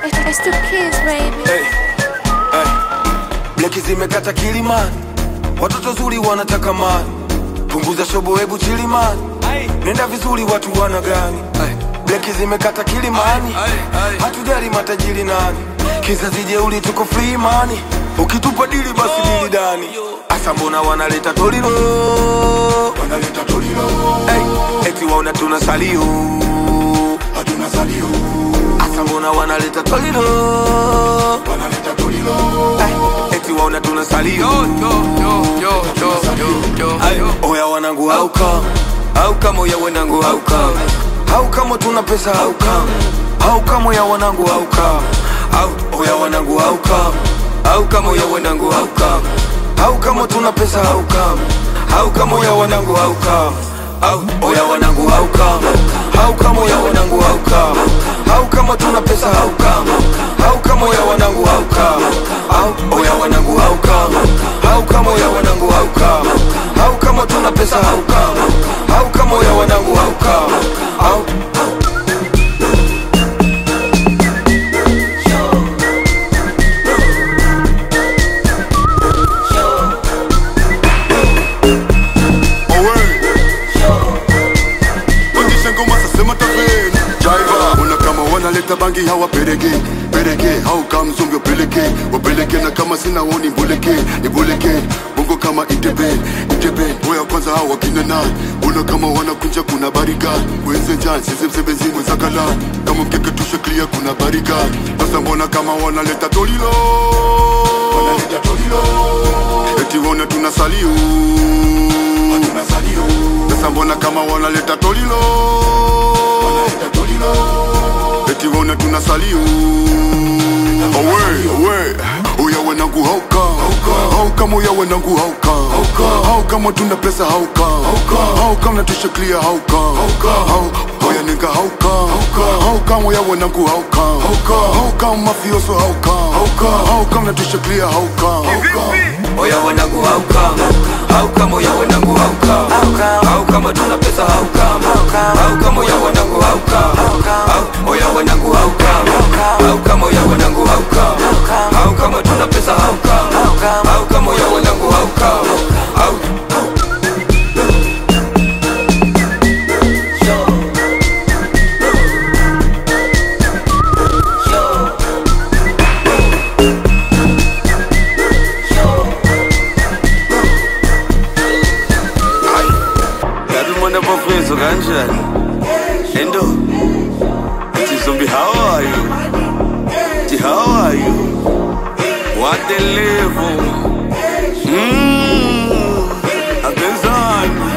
It's the kids, baby. hey, hey. Bleki zimekata kilimani, watoto zuri wanataka mani, punguza shobo, hebu chilimani, nenda vizuri, watu wana gani? Hey. Bleki zimekata kilimani, hatujali matajiri nani, kizazi jeuli, tuko free mani, ukitupa dili basi dili dani. Asa mbona wanaleta tolilo, wanaleta tolilo, hey. eti waona tuna salio, hatuna salio Asa mbona wanaleta tolilo wanaleta tolilo eh, eti waona tuna salio Ay, oya wanangu hauka hauka moya wanangu hauka hauka mo tuna pesa hauka hauka moya wanangu hauka Au- oya wanangu hauka hauka moya wanangu hauka hauka mo tuna pesa hauka hauka moya wanangu hauka Au, oya wanangu hauka hauka moya wanangu hauka hauka mo tuna pesa hauka hauka moya wanangu hauka Au, oya wanangu hauka hauka moya wanangu hauka hauka mo tuna pesa hauka hauka moya wanangu hauka Au, Pandisha ngoma sasema taveni Jaiva Ona kama wanaleta bangi hawa perege Perege hau kama mzungu peleke Wapeleke na kama sina woni mbuleke Nibuleke Bongo kama itebe Itebe Oya kwanza hawa wakina na Ona kama wanakunja kuna bariga Wenze jan sisi msebezi mwenzakala Kama mkeke tushe clear kuna bariga Sasa mbona kama wanaleta tolilo Wanaleta tolilo Eti wona tunasalio Tunasalio Sasa mbona kama wanaleta tolilo Wanaleta tolilo Eti wona tunasalio Awe, awe Oya wanangu hauka Hauka moya wanangu hauka Hauka mo tuna pesa hauka Hauka mnatusha clear hauka Hau- Oya ninga hauka Hauka moya wanangu hauka Hauka mafioso hauka Hauka mnatusha clear hauka oya wanangu hauka hauka moya wanangu hauka hauka mo tuna pesa hauka hauka moya wanangu hauka Au- oya wanangu hauka hauka moya wanangu hauka hauka mo tuna pesa hauka hauka moya wanangu hauka Au- Yazi umuntu apofezo kanjani endo Ati zombi how are you Ati how are you What the level Mmm Abenzani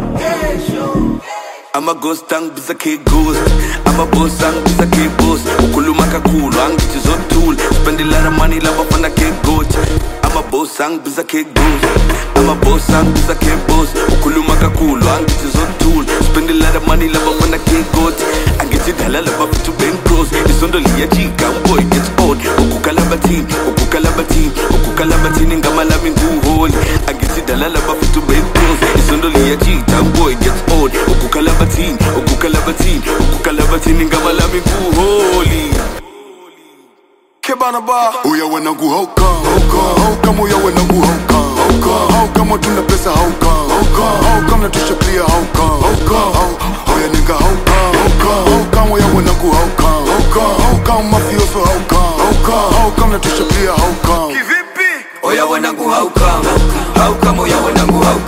I'm a ghost angibiza ke ghost I'm a boss angibiza ke boss ukhuluma kakhulu angithi zothula spend a lot of money labafana ke goat I'm a boss angibiza ke ghost I'm a boss angibiza ke boss ukhuluma kakhulu angithi zothula spend a lot of money labafana ke goat angithi dala labafithu bencross isondo liyajika boy gets old ukukalabathini ukukalabathini ukukalabathini ngama lami nguholi angithi dala labafithu bencross isondo liyajika boy gets old ukukalabathini ukukalabathini ukukalabathini ngama lami nguholi kebana ba Oya wanangu hauka Hauka moya wanangu hauka Hauka mo tuna pesa hauka Hauka mnatusha clear hauka Hau- Oya ninga hauka Hauka moya wanangu hauka Hauka mafioso hauka Hauka mnatusha clear hauka oya wanangu hauka hauka moya wanangu hauka